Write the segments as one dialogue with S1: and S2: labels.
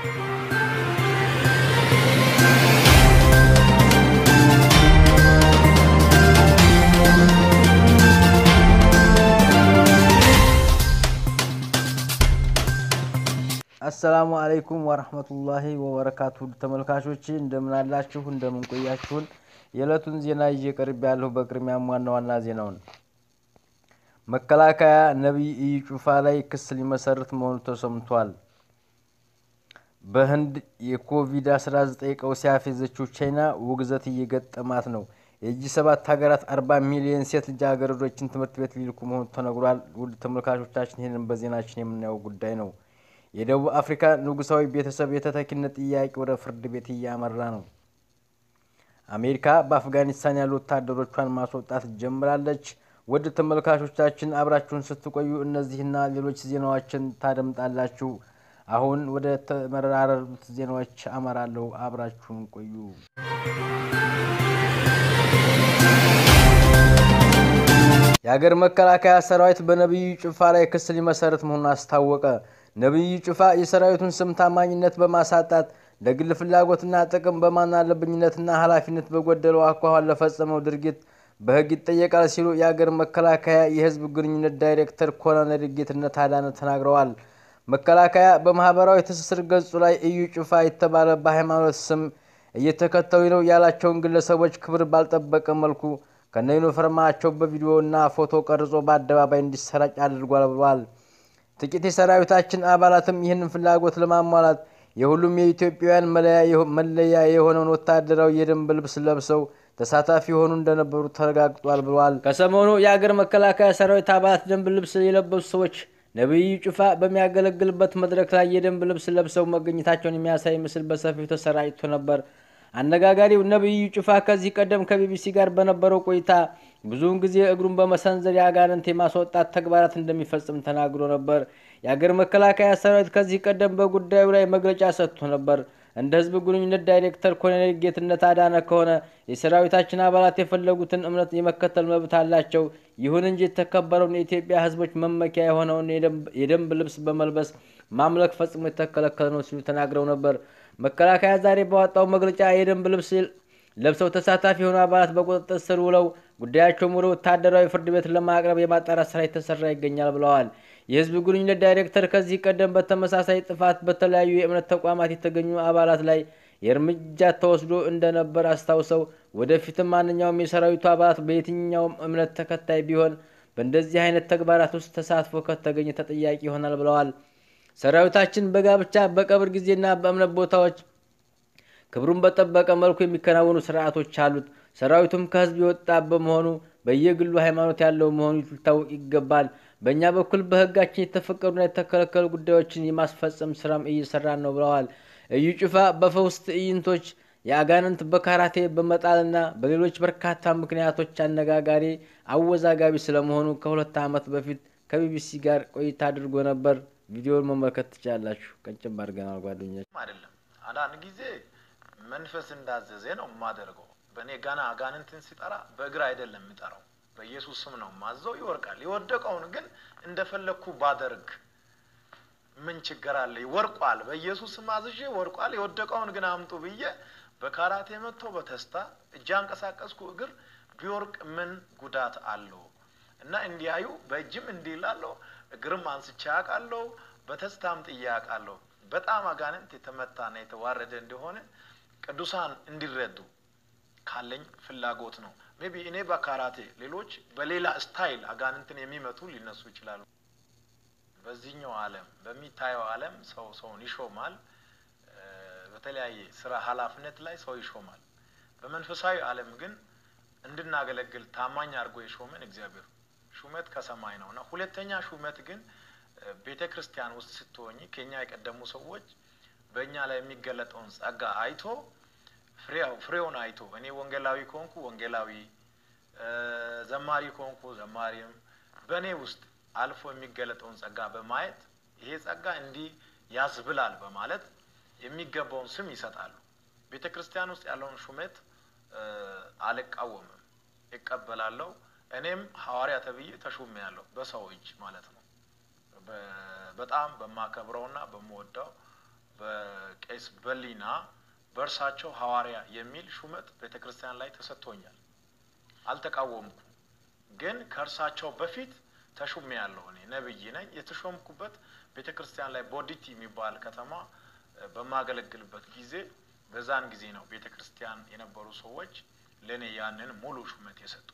S1: አሰላሙ አለይኩም ወረህመቱላሂ ወበረካቱ ተመልካቾች እንደምን አላችሁ? እንደምን ቆያችሁን? የዕለቱን ዜና ይዤ ቀርብ ያለሁ። በቅድሚያም ዋና ዋና ዜናውን መከላከያ ነቢይ ኢዩ ጩፋ ላይ ክስ ሊመሰርት መሆኑ ተሰምቷል። በህንድ የኮቪድ-19 ቀውስ ያፌዘችው ቻይና ውግዘት እየገጠማት ነው። የጂ ሰባት ሀገራት አርባ ሚሊዮን ሴት ልጃገረዶችን ትምህርት ቤት ሊልኩ መሆኑ ተነግሯል። ውድ ተመልካቾቻችን ይህንን በዜናችን የምናየው ጉዳይ ነው። የደቡብ አፍሪካ ንጉሳዊ ቤተሰብ የተተኪነት ጥያቄ ወደ ፍርድ ቤት እያመራ ነው። አሜሪካ በአፍጋኒስታን ያሉ ወታደሮቿን ማስወጣት ጀምራለች። ውድ ተመልካቾቻችን አብራችሁን ስትቆዩ እነዚህና ሌሎች ዜናዎችን ታደምጣላችሁ። አሁን ወደ ተመራረሩት ዜናዎች አመራለሁ። አብራችሁን ቆዩ። የሀገር መከላከያ ሰራዊት በነቢዩ ጩፋ ላይ ክስ ሊመሰርት መሆኑን አስታወቀ። ነቢዩ ጩፋ የሰራዊቱን ስም ታማኝነት በማሳጣት ለግል ፍላጎትና ጥቅም በማናለብኝነትና ኃላፊነት በጎደለው አኳኋን ለፈጸመው ድርጊት በሕግ ይጠየቃል ሲሉ የሀገር መከላከያ የሕዝብ ግንኙነት ዳይሬክተር ኮሎኔል ጌትነት አዳነ ተናግረዋል። መከላከያ በማህበራዊ ትስስር ገጹ ላይ ኢዩ ጩፋ የተባለ በሃይማኖት ስም እየተከተሉ ነው ያላቸውን ግለሰቦች ክብር ባልጠበቀ መልኩ ከነ ዩኒፎርማቸው በቪዲዮና ፎቶ ቀርጾ በአደባባይ እንዲሰራጭ አድርጓል ብሏል። ጥቂት የሰራዊታችን አባላትም ይህንን ፍላጎት ለማሟላት የሁሉም የኢትዮጵያውያን መለያ የሆነውን ወታደራዊ የደንብ ልብስ ለብሰው ተሳታፊ የሆኑ እንደነበሩ ተረጋግጧል ብሏል። ከሰሞኑ የአገር መከላከያ ሰራዊት አባላት ደንብ ልብስ የለበሱ ሰዎች ነቢዩ ጩፋ በሚያገለግልበት መድረክ ላይ የደንብ ልብስ ለብሰው መገኘታቸውን የሚያሳይ ምስል በሰፊው ተሰራጭቶ ነበር። አነጋጋሪው ነቢዩ ጩፋ ከዚህ ቀደም ከቢቢሲ ጋር በነበረው ቆይታ ብዙውን ጊዜ እግሩን በመሰንዘር የአጋንንት የማስወጣት ተግባራት እንደሚፈጽም ተናግሮ ነበር። የአገር መከላከያ ሰራዊት ከዚህ ቀደም በጉዳዩ ላይ መግለጫ ሰጥቶ ነበር። እንደ ህዝብ ግንኙነት ዳይሬክተር ኮሎኔል ጌትነት አዳነ ከሆነ የሰራዊታችን አባላት የፈለጉትን እምነት የመከተል መብት አላቸው። ይሁን እንጂ የተከበረውን የኢትዮጵያ ህዝቦች መመኪያ የሆነውን የደንብ ልብስ በመልበስ ማምለክ ፈጽሞ የተከለከለ ነው ሲሉ ተናግረው ነበር። መከላከያ ዛሬ ባወጣው መግለጫ የደንብ ልብስ ለብሰው ተሳታፊ የሆኑ አባላት በቁጥጥር ስር ውለው ጉዳያቸውም ወደ ወታደራዊ ፍርድ ቤት ለማቅረብ የማጣራት ስራ የተሰራ ይገኛል ብለዋል። የህዝብ ግንኙነት ዳይሬክተር ከዚህ ቀደም በተመሳሳይ ጥፋት በተለያዩ የእምነት ተቋማት የተገኙ አባላት ላይ የእርምጃ ተወስዶ እንደነበር አስታውሰው ወደፊትም ማንኛውም የሰራዊቱ አባላት በየትኛውም እምነት ተከታይ ቢሆን በእንደዚህ አይነት ተግባራት ውስጥ ተሳትፎ ከተገኘ ተጠያቂ ይሆናል ብለዋል። ሰራዊታችን በጋብቻ በቀብር ጊዜና በእምነት ቦታዎች ክብሩን በጠበቀ መልኩ የሚከናወኑ ስርዓቶች አሉት። ሰራዊቱም ከህዝብ የወጣ በመሆኑ በየግሉ ሃይማኖት ያለው መሆኑ ሊታወቅ ይገባል። በእኛ በኩል በህጋችን የተፈቀዱና የተከለከሉ ጉዳዮችን የማስፈጸም ስራም እየሰራን ነው ብለዋል። ኢዩ ጩፋ በፈውስ ትዕይንቶች የአጋንንት በካራቴ በመጣልና በሌሎች በርካታ ምክንያቶች አነጋጋሪ፣ አወዛጋቢ ስለመሆኑ ከሁለት ዓመት በፊት ከቢቢሲ ጋር ቆይታ አድርጎ ነበር። ቪዲዮውን መመልከት ትችላላችሁ። ቀንጭም አድርገናል ጓደኞች።
S2: አይደለም አንዳንድ ጊዜ መንፈስ እንዳዘዘ ነው የማደርገው። በእኔ ገና አጋንንትን ሲጠራ በእግር አይደለም የሚጠራው በኢየሱስ ስም ነው ማዘው። ይወርቃል። የወደቀውን ግን እንደፈለግኩ ባደርግ ምን ችግር አለ? ወርቋል። በኢየሱስ ስም አዝዤ ወርቋል። የወደቀውን ግን አምጡ ብዬ በካራቴ መጥቶ በተስታ እጅ አንቀሳቀስኩ። እግር ቢወርቅ ምን ጉዳት አለው? እና እንዲያዩ በእጅም እንዲህ እላለሁ፣ እግርም አንስቼ አውቃለሁ፣ በተስታም ጥዬ አውቃለሁ። በጣም አጋንንት የተመታና የተዋረደ እንደሆነ ቅዱሳን እንዲረዱ ካለኝ ፍላጎት ነው። ሜቢ እኔ በካራቴ ሌሎች በሌላ ስታይል አጋንንትን የሚመቱ ሊነሱ ይችላሉ። በዚህኛው ዓለም በሚታየው ዓለም ሰው ሰውን ይሾማል። በተለያየ ስራ ኃላፊነት ላይ ሰው ይሾማል። በመንፈሳዊ ዓለም ግን እንድናገለግል ታማኝ አድርጎ የሾመን እግዚአብሔር ሹመት ከሰማይ ነው እና ሁለተኛ ሹመት ግን ቤተ ክርስቲያን ውስጥ ስትሆኝ ከኛ የቀደሙ ሰዎች በእኛ ላይ የሚገለጠውን ጸጋ አይቶ ፍሬውን አይቶ እኔ ወንጌላዊ ከሆንኩ ወንጌላዊ፣ ዘማሪ ከሆንኩ ዘማሪም በእኔ ውስጥ አልፎ የሚገለጠውን ጸጋ በማየት ይሄ ጸጋ እንዲህ ያስብላል በማለት የሚገባውን ስም ይሰጣሉ። ቤተ ክርስቲያን ውስጥ ያለውን ሹመት አልቃወምም፣ ይቀበላለሁ። እኔም ሐዋርያ ተብዬ ተሹሜ ያለሁ በሰው እጅ ማለት ነው። በጣም በማከብረውና በምወደው በቄስ በሊና በእርሳቸው ሐዋርያ የሚል ሹመት ቤተ ክርስቲያን ላይ ተሰጥቶኛል። አልተቃወምኩም። ግን ከእርሳቸው በፊት ተሹሜ ያለሁ እኔ ነብይ ነኝ። የተሾምኩበት ቤተ ክርስቲያን ላይ ቦዲቲ የሚባል ከተማ በማገለግልበት ጊዜ በዛን ጊዜ ነው ቤተ ክርስቲያን የነበሩ ሰዎች ለእኔ ያንን ሙሉ ሹመት የሰጡ።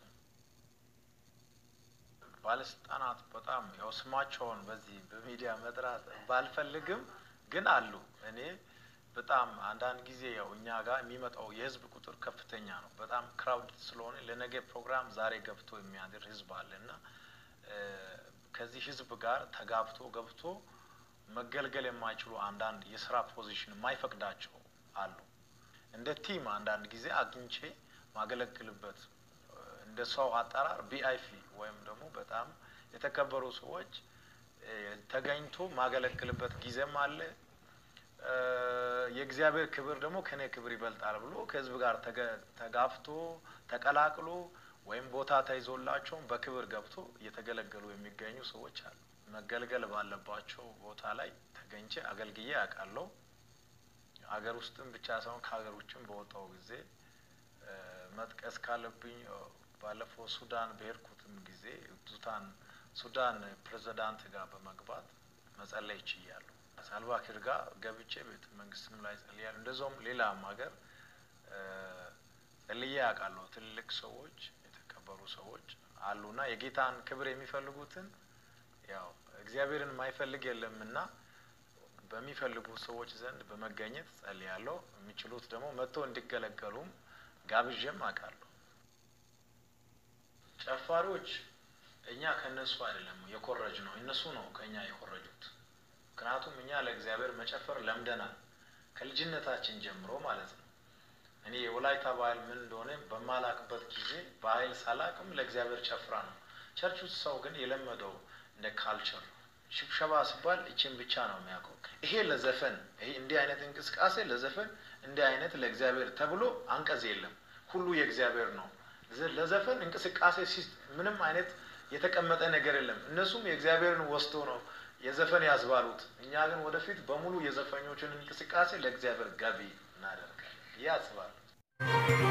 S2: ባለስልጣናት በጣም ያው ስማቸውን በዚህ በሚዲያ መጥራት ባልፈልግም ግን አሉ። እኔ በጣም አንዳንድ ጊዜ ያው እኛ ጋር የሚመጣው የህዝብ ቁጥር ከፍተኛ ነው። በጣም ክራውድ ስለሆነ ለነገ ፕሮግራም ዛሬ ገብቶ የሚያድር ህዝብ አለ እና ከዚህ ህዝብ ጋር ተጋብቶ ገብቶ መገልገል የማይችሉ አንዳንድ የስራ ፖዚሽን የማይፈቅዳቸው አሉ። እንደ ቲም አንዳንድ ጊዜ አግኝቼ ማገለግልበት እንደ ሰው አጠራር ቢአይፒ ወይም ደግሞ በጣም የተከበሩ ሰዎች ተገኝቶ ማገለግልበት ጊዜም አለ። የእግዚአብሔር ክብር ደግሞ ከኔ ክብር ይበልጣል ብሎ ከህዝብ ጋር ተጋፍቶ ተቀላቅሎ ወይም ቦታ ተይዞላቸውም በክብር ገብቶ እየተገለገሉ የሚገኙ ሰዎች አሉ። መገልገል ባለባቸው ቦታ ላይ ተገኝቼ አገልግዬ ያውቃለሁ። ሀገር ውስጥም ብቻ ሳይሆን ከሀገር ውጭም በወጣው ጊዜ መጥቀስ ካለብኝ ባለፈው ሱዳን በሄድኩትም ጊዜ ሱዳን ሱዳን ፕሬዚዳንት ጋር በመግባት መጸለይ ችያለሁ። ሳልቫኪር ጋር ገብቼ ቤተ መንግስትም ላይ ጸልያለሁ። እንደዚሁም ሌላም ሀገር ጸልዬ ያውቃለሁ። ትልልቅ ሰዎች የተከበሩ ሰዎች አሉና የጌታን ክብር የሚፈልጉትን ያው እግዚአብሔርን የማይፈልግ የለምና በሚፈልጉ ሰዎች ዘንድ በመገኘት ጸልያለሁ። የሚችሉት ደግሞ መጥቶ እንዲገለገሉም ጋብዤም አውቃለሁ። ጨፋሪዎች እኛ ከእነሱ አይደለም የኮረጅ ነው፣ እነሱ ነው ከእኛ የኮረጁት። ምክንያቱም እኛ ለእግዚአብሔር መጨፈር ለምደናል ከልጅነታችን ጀምሮ ማለት ነው። እኔ የወላይታ ባህል ምን እንደሆነ በማላቅበት ጊዜ ባህል ሳላቅም ለእግዚአብሔር ጨፍራ ነው። ቸርች ውስጥ ሰው ግን የለመደው እንደ ካልቸር ሽብሸባ ሲባል እችን ብቻ ነው የሚያውቀው። ይሄ ለዘፈን ይሄ እንዲህ አይነት እንቅስቃሴ ለዘፈን እንዲህ አይነት ለእግዚአብሔር ተብሎ አንቀጽ የለም። ሁሉ የእግዚአብሔር ነው። ለዘፈን እንቅስቃሴ ምንም አይነት የተቀመጠ ነገር የለም። እነሱም የእግዚአብሔርን ወስዶ ነው የዘፈን ያዝባሉት። እኛ ግን ወደፊት በሙሉ የዘፈኞችን እንቅስቃሴ ለእግዚአብሔር ገቢ እናደርጋለን ብዬ አስባለሁ።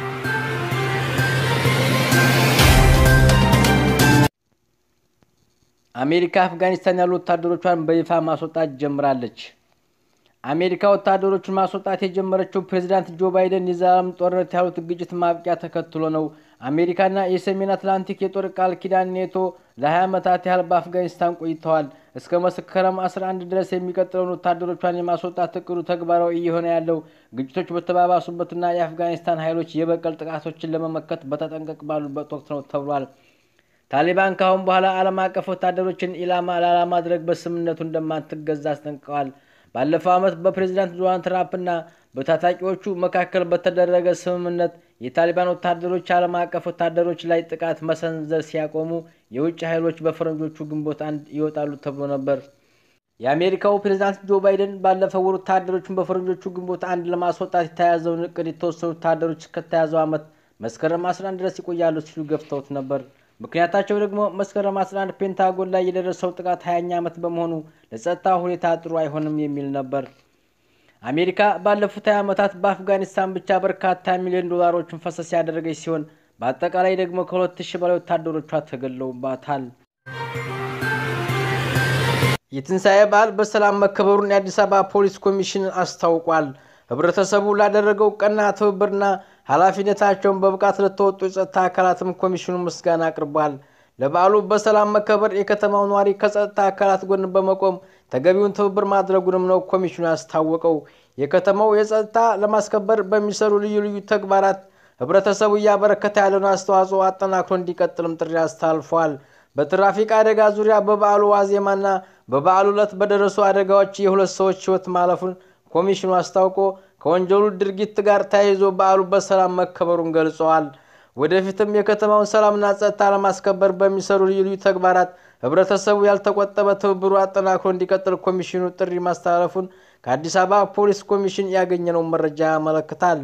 S1: አሜሪካ አፍጋኒስታን ያሉ ወታደሮቿን በይፋ ማስወጣት ጀምራለች። አሜሪካ ወታደሮቹን ማስወጣት የጀመረችው ፕሬዚዳንት ጆ ባይደን የዘላለም ጦርነት ያሉት ግጭት ማብቂያ ተከትሎ ነው። አሜሪካና የሰሜን አትላንቲክ የጦር ቃል ኪዳን ኔቶ ለ20 ዓመታት ያህል በአፍጋኒስታን ቆይተዋል። እስከ መስከረም 11 ድረስ የሚቀጥለውን ወታደሮቿን የማስወጣት እቅዱ ተግባራዊ እየሆነ ያለው ግጭቶች በተባባሱበትና የአፍጋኒስታን ኃይሎች የበቀል ጥቃቶችን ለመመከት በተጠንቀቅ ባሉበት ወቅት ነው ተብሏል። ታሊባን ከአሁን በኋላ ዓለም አቀፍ ወታደሮችን ኢላማ ላለማድረግ በስምምነቱ እንደማትገዛ አስጠንቅቀዋል። ባለፈው ዓመት በፕሬዚዳንት ዶናልድ ትራምፕና በታጣቂዎቹ መካከል በተደረገ ስምምነት የታሊባን ወታደሮች ዓለም አቀፍ ወታደሮች ላይ ጥቃት መሰንዘር ሲያቆሙ የውጭ ኃይሎች በፈረንጆቹ ግንቦት አንድ ይወጣሉ ተብሎ ነበር። የአሜሪካው ፕሬዚዳንት ጆ ባይደን ባለፈው ወር ወታደሮቹን በፈረንጆቹ ግንቦት አንድ ለማስወጣት የተያዘውን እቅድ የተወሰኑ ወታደሮች እስከተያዘው ዓመት መስከረም 11 ድረስ ይቆያሉ ሲሉ ገፍተውት ነበር። ምክንያታቸው ደግሞ መስከረም 11 ፔንታጎን ላይ የደረሰው ጥቃት 20ኛ ዓመት በመሆኑ ለጸጥታ ሁኔታ ጥሩ አይሆንም የሚል ነበር። አሜሪካ ባለፉት 20 ዓመታት በአፍጋኒስታን ብቻ በርካታ ሚሊዮን ዶላሮችን ፈሰስ ያደረገች ሲሆን በአጠቃላይ ደግሞ ከሁለት ሺህ በላይ ወታደሮቿ ተገድለውባታል። የትንሣኤ በዓል በሰላም መከበሩን የአዲስ አበባ ፖሊስ ኮሚሽን አስታውቋል። ህብረተሰቡ ላደረገው ቀና ትብብርና ኃላፊነታቸውን በብቃት ለተወጡ የጸጥታ አካላትም ኮሚሽኑ ምስጋና አቅርቧል። ለበዓሉ በሰላም መከበር የከተማው ነዋሪ ከጸጥታ አካላት ጎን በመቆም ተገቢውን ትብብር ማድረጉንም ነው ኮሚሽኑ ያስታወቀው። የከተማው የጸጥታ ለማስከበር በሚሰሩ ልዩ ልዩ ተግባራት ህብረተሰቡ እያበረከተ ያለውን አስተዋጽኦ አጠናክሮ እንዲቀጥልም ጥሪ አስተላልፏል። በትራፊክ አደጋ ዙሪያ በበዓሉ ዋዜማና በበዓሉ ዕለት በደረሱ አደጋዎች የሁለት ሰዎች ህይወት ማለፉን ኮሚሽኑ አስታውቆ ከወንጀሉ ድርጊት ጋር ተያይዞ በዓሉ በሰላም መከበሩን ገልጸዋል። ወደፊትም የከተማውን ሰላምና ጸጥታ ለማስከበር በሚሰሩ ልዩ ልዩ ተግባራት ህብረተሰቡ ያልተቆጠበ ትብብሩ አጠናክሮ እንዲቀጥል ኮሚሽኑ ጥሪ ማስተላለፉን ከአዲስ አበባ ፖሊስ ኮሚሽን ያገኘነው መረጃ ያመለክታል።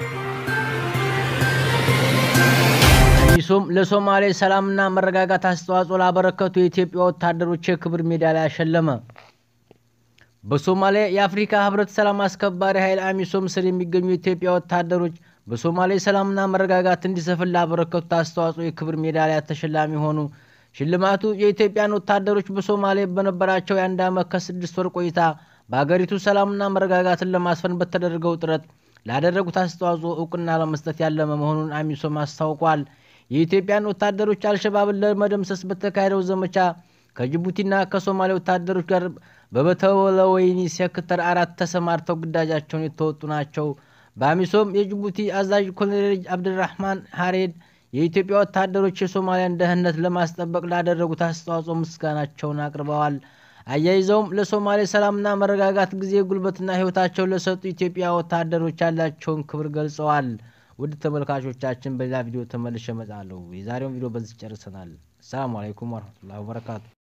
S1: አዲሱም ለሶማሌ ሰላምና መረጋጋት አስተዋጽኦ ላበረከቱ የኢትዮጵያ ወታደሮች የክብር ሜዳሊያ አሸለመ። በሶማሊያ የአፍሪካ ህብረት ሰላም አስከባሪ ኃይል አሚሶም ስር የሚገኙ የኢትዮጵያ ወታደሮች በሶማሌ ሰላምና መረጋጋት እንዲሰፍን ላበረከቱት አስተዋጽኦ የክብር ሜዳሊያ ተሸላሚ ሆኑ። ሽልማቱ የኢትዮጵያን ወታደሮች በሶማሌ በነበራቸው የአንድ ዓመት ከስድስት ወር ቆይታ በአገሪቱ ሰላምና መረጋጋትን ለማስፈን በተደረገው ጥረት ላደረጉት አስተዋጽኦ እውቅና ለመስጠት ያለመ መሆኑን አሚሶም አስታውቋል። የኢትዮጵያን ወታደሮች አልሸባብን ለመደምሰስ በተካሄደው ዘመቻ ከጅቡቲና ከሶማሌ ወታደሮች ጋር በበተወለወይኒ ሴክተር አራት ተሰማርተው ግዳጃቸውን የተወጡ ናቸው። በአሚሶም የጅቡቲ አዛዥ ኮሎኔል አብድራህማን ሀሬድ የኢትዮጵያ ወታደሮች የሶማሊያን ደህንነት ለማስጠበቅ ላደረጉት አስተዋጽኦ ምስጋናቸውን አቅርበዋል። አያይዘውም ለሶማሌ ሰላምና መረጋጋት ጊዜ ጉልበትና ሕይወታቸውን ለሰጡ ኢትዮጵያ ወታደሮች ያላቸውን ክብር ገልጸዋል። ውድ ተመልካቾቻችን በሌላ ቪዲዮ ተመልሼ እመጣለሁ። የዛሬውን ቪዲዮ በዚህ ጨርሰናል። ሰላሙ አለይኩም ወረህመቱላሂ ወበረካቱ።